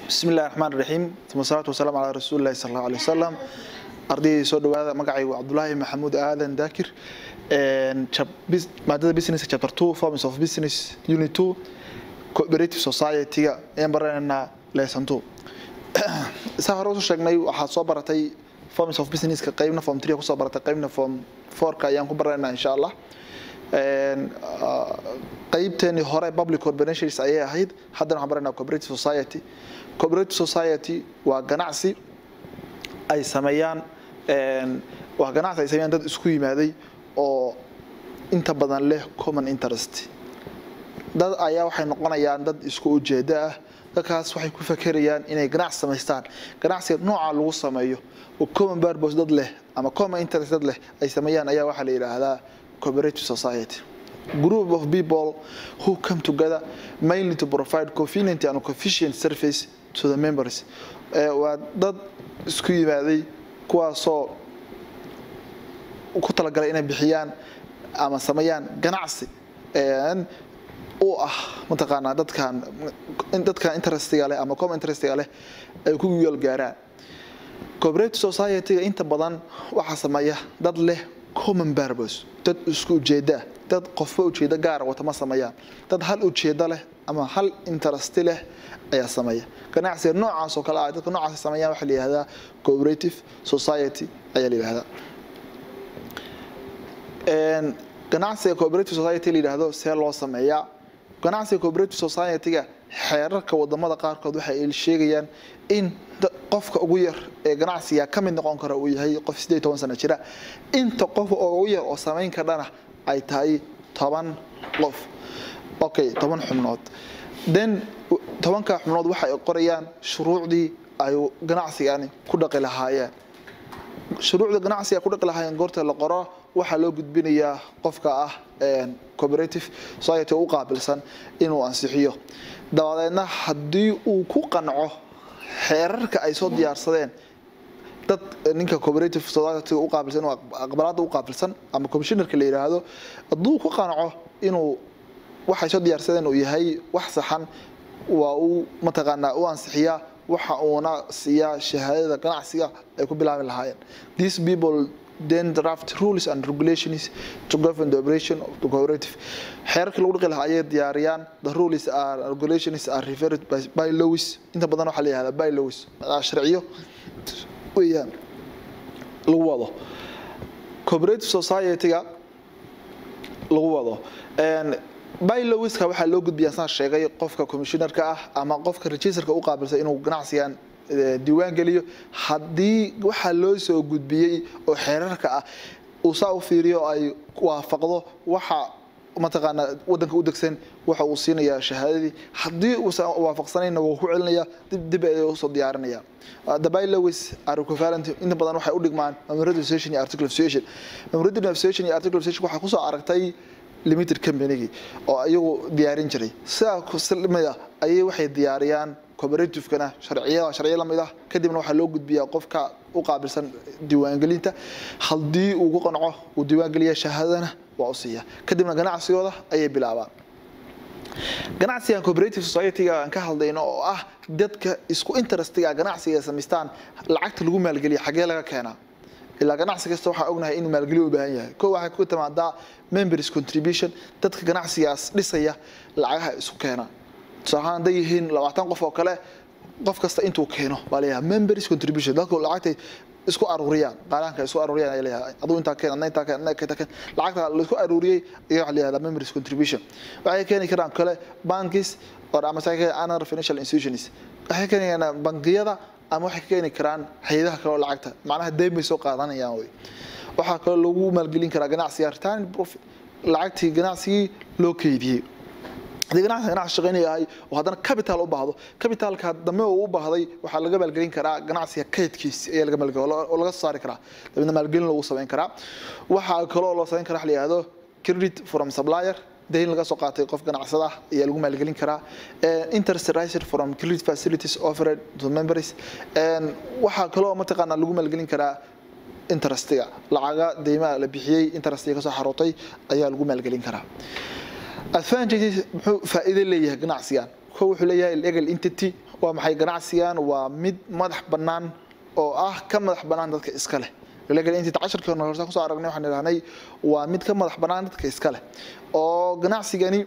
bismi illahi raxmaan raxiim uma salaatu wasalaamu calaa rasuuli illahi sal allahu alay wasalam ardaydii soo dhawaada magacaygu cabdulaahi maxamuud aadan daakir maadada business chapter two forms of business unit two cooperative society-ga ayaan baranaynaa lesson two saa hore usoo sheegnay waxaad soo baratay forms of businesska qeybna form three kusoo baratay qeybna form fourka ayaan ku baranaynaa insha allah qeybteeni hore public corporations ayay ahayd haddana waxaan baranaa cooperative society cooperative society waa ganacsi ay sameeyaan waa ganacsi ay sameeyaan dad isku yimaaday oo inta badan leh common interest dad ayaa waxay noqonayaan dad isku ujeedo ah dadkaas waxay ku fakerayaan inay ganacsi samaystaan ganacsiga nooca lagu sameeyo oo common purpose dad leh ama common interest dad leh ay sameeyaan ayaa waxaa la yidhaahdaa cooperative society group of people who come together mainly to provide convenient and efficient service to the members waa dad isku yimaaday kuwaasoo ku talagalay inay bixiyaan ama sameeyaan ganacsi u ah mataqaanaa dadkan dadkan interestiga leh ama com interestiga leh ay ku yool gaaraan cooperative society-ga inta badan waxaa sameeya dad leh common purpose dad isku ujeeda dad qofba ujeedo gaara wata ma sameeyaan dad hal ujeedo leh ama hal interesti leh ayaa sameeya ganacsiga noocaas oo kale ah dadka noocaas sameeyaan waxaa la yihahdaa cooperative society ayaa la yihahdaa ganacsiga cooperative society la yidhaahdo see loo sameeyaa ganacsiga cooperative society-ga xeerarka wadamada qaarkood waxa ay sheegayaan in qofka ugu yar ee ganacsiga ka mid noqon kara uu yahay qof sideed toban sano jira inta qof oo ugu yar oo samayn kardhana ay tahay toban qof okay toban xubnood then tobanka xubnood waxa ay qorayaan shuruucdii ay ganacsigani ku dhaqi lahaayeen shuruucda ganacsiga ku dhaqi lahaayeen goorta la qoro waxaa loo gudbinayaa qofka ah cooperative society u qaabilsan inuu ansixiyo dabadeedna haddii uu ku qanco xeerarka ay soo diyaarsadeen dad ninka cooperative society u qaabilsan inuu aqbalaada u qaabilsan ama commissionerka la yidhaahdo hadduu ku qanco inuu waxay soo diyaarsadeen uu yahay wax saxan waa uu mataqaanaa u ansixiyaa waxa uuna siiyaa shahaadada ganacsiga ay ku bilaabi lahaayeen these people then draft rules and regulations to govern the operation of the cooperative xeerarkii lagu dhaqi lahaa ayay diyaariyaan the rules are regulations are referred by, by laws inta badan waxaa la yihahdaa by laws sharciyo weeyaan lagu wado cooperative society-ga lagu wado bylowiska waxaa loo gudbiyaa saan sheegay qofka commissionerka ah ama qofka registerka u qaabilsan inuu ganacsigan diiwaan geliyo haddii waxaa loo soo gudbiyey oo xeerarka ah uu saa u fiiriyo ay waafaqdo waxa mataqaanaa wadanka u degsan waxa uu siinayaa shahaadadii haddii uusan waafaqsanayna wuu ku celinaya dib dib ay usoo diyaarinaya the bylowis are equivalent inta badan waxay u dhigmaan memorandum association iyo article of association memorandum of association iyo article of association waxaa kusoo aragtay limited companygii oo iyagu diyaarin jiray sidaa lamid ah ayay waxay diyaariyaan cooperativekana sharciyada sharciyo lamid ah kadibna waxaa loo gudbiyaa qofka u qaabilsan diiwaangelinta haddii uu ku qanco uu diiwaangeliya shahaadana waa u siiya kadibna ganacsigooda ayay bilaabaan ganacsigan cooperative society-ga aan ka hadlayno oo ah dadka isku interestiga ganacsiga samaystaan lacagta lagu maalgeliya xagee laga keenaa ilaa ganacsi kasta waxaa ognahay inuu maalgelyo u baahan yahay ko waxay ku timaadaa members contribution dadka ganacsigaas dhisaya lacagaha isku keena tusaalahaan hadday yihiin labaatan qof oo kale qof kasta intuu keeno baa leeyahay members contribution dadku lacagtay isku aruuriyaan qaalaanka isku aruuriyaan ayaa leeyahay aduu intaa keen adna intaa keen adna intaa keen lacagta la isku aruuriyey ayaa waxaa leeyahay members contribution waxay keeni karaan kale bankis or ama another financial institutions waxay keeni karaan bangiyada ama waxay ka keeni karaan hay-adaha kale oo lacagta macnaha deyn bay soo qaadanayaan wey waxaa kaloo lagu maalgelin karaa ganacsiga return profit lacagtii ganacsigii loo keydiyey haddii ganacsi ganacsi shaqaynayahay oo haddana capital u baahdo capitalka dambe uu u baahday waxaa laga maalgelin karaa ganacsiga kaydkiisi ayaa laga maalgelin oo laga soo saari karaa dabeedna maalgelin lagu samayn karaa waxaa kaloo loo samayn karaa wax la yihahdo credit from supplier dayn laga soo qaatay qof ganacsada ayaa lagu maalgelin karaa interest riser from credit facilities offered to members waxaa kaloo mataqaanaa lagu maalgelin karaa interestiga lacaga deymaha la bixiyey interestiga kasoo xarootay ayaa lagu maalgelin karaa advantages muxuu faa'iido leeyahay ganacsigan ko wuxuu leeyahay legal entity waa maxay ganacsigan waa mid madax bannaan oo ah ka madax bannaan dadka iska leh legal entity casharkii hore horta kusoo aragnay waxaan idhahnay waa mid ka madax bannaan dadka iska leh oo ganacsigani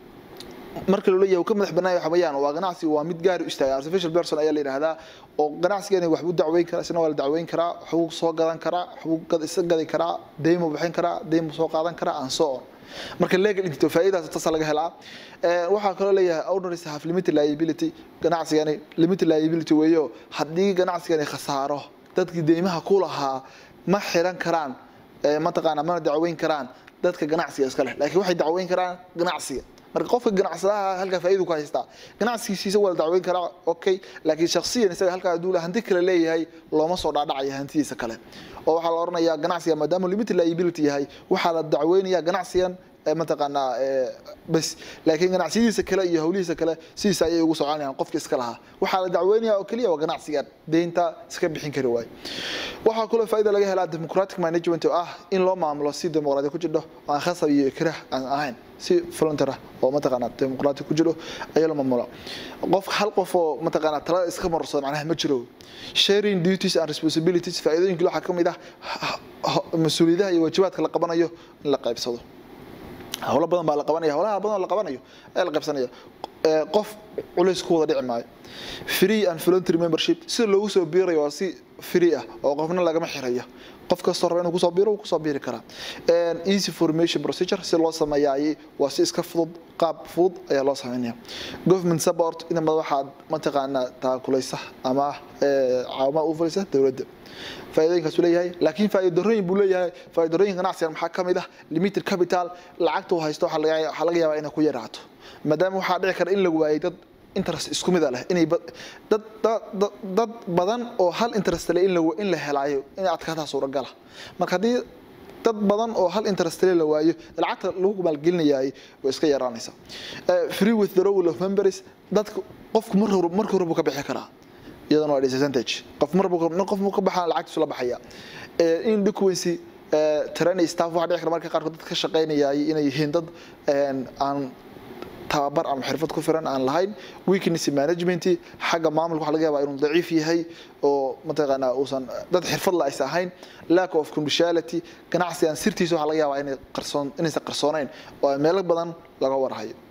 marka loo leeyahay uu ka madax bannaan yahay waxa weeyaan waa ganacsi waa mid gaar u istaaga artificial person ayaa la yidhaahdaa oo ganacsigani waxbuu dacweyn karaa isna waa la dacweyn karaa waxbuu soo gadan karaa waxbuu gad isa gadi karaa deymo bixin karaa deymo soo qaadan karaa and so on marka legal entity faa'iidaas taas laga helaa waxaa kaloo leeyahay owners have limited liability ganacsigani limited liability weeyo haddii ganacsigani khasaaro dadkii deymaha ku lahaa ma xiran karaan mataqaana mana dacweyn karaan dadka ganacsiga iska leh laakiin waxay dacweyn karaan ganacsiga marka qofka ganacsadaha halkaa faa'iidu ku haystaa ganacsigiisa waa la dacweyn karaa okay laakiin shakhsiyan isaga halkaa hadduu hanti kale leeyahay looma soo dhaadhacaya hantidiisa kale oo waxaa la odhanayaa ganacsiga maadaama limited liability yahay waxaa la dacweynayaa ganacsigan mataqaanaa bas laakiin ganacsiyadiisa kale iyo howlihiisa kale sidiisa ayay ugu soconayaan qofka iska lahaa waxaa la dacweynaya oo keliya waa ganacsigan deynta iska bixin kari waayo waxaa kaloo faa'iida laga helaa democratic management oo ah in loo maamulo si dimuqraadi ku jidho oo aan khasab iyo ikrah aan ahayn si volunteer ah oo mataqaanaa dimuqraati ku jiro ayaa la maamula qof hal qof oo mataqaanaa talada iska marsado macnaha ma jiro sharing duties and responsibilities faa'iidooyinka waxaa ka mid ah mas-uuliyadaha iyo waajibaadka la qabanayo in la qaybsado howlo badan baa la qabanaya howlaha badan oo la qabanayo ayaa la qaybsanaya qof culays ku wada dhici maayo free and voluntary membership sida loogu soo biirayo waa si free ah oo qofna lagama xirayo qof kastoo raba inuu kusoo biiro wuu kusoo biiri karaa easy formation procedure si loo sameeyaayey waa si iska fudud qaab fudud ayaa loo sameynaya government support inta badan waxaad mataqaanaa taakulaysa ama caawima u falisa dowladda faa'iidooyinkaasuu leeyahay laakiin faa'iidooyin buu leeyahay faa'iidooyin ganacsigan maxaa ka mid ah limited capital lacagta uu haysto waxaa laga yaabaa inay ku yaraato maadaama waxaa dhici kara in la waayay dad interest isku mid leh inay dad dad badan oo hal interest leh in la in la helaayo inay adkaataa suuragala marka haddii dad badan oo hal interest leh la waayo lacagta lagu maalgelinayaay way iska yaraanaysaa free withdrawal of members dadka qofku mar hore marka hore buu ka bixi karaa iyadana waa disadvantage qof mar buu qof buu ka baxaa lacagtiisu la baxaya in delinquency trainee staff waxaa dhici kara marka qaarkood dad ka shaqaynayay inay yihiin dad aan tababar ama xirfad ku filan aan lahayn weakness management xagga maamulka waxa laga yaabaa inuu daciif yahay oo mataqaanaa uusan dad xirfad la aysan ahayn lack of commerciality ganacsigan sirtiisa waxa laga yaabaa inay qarsoon inaysan qarsoonayn oo meelo badan laga warhayo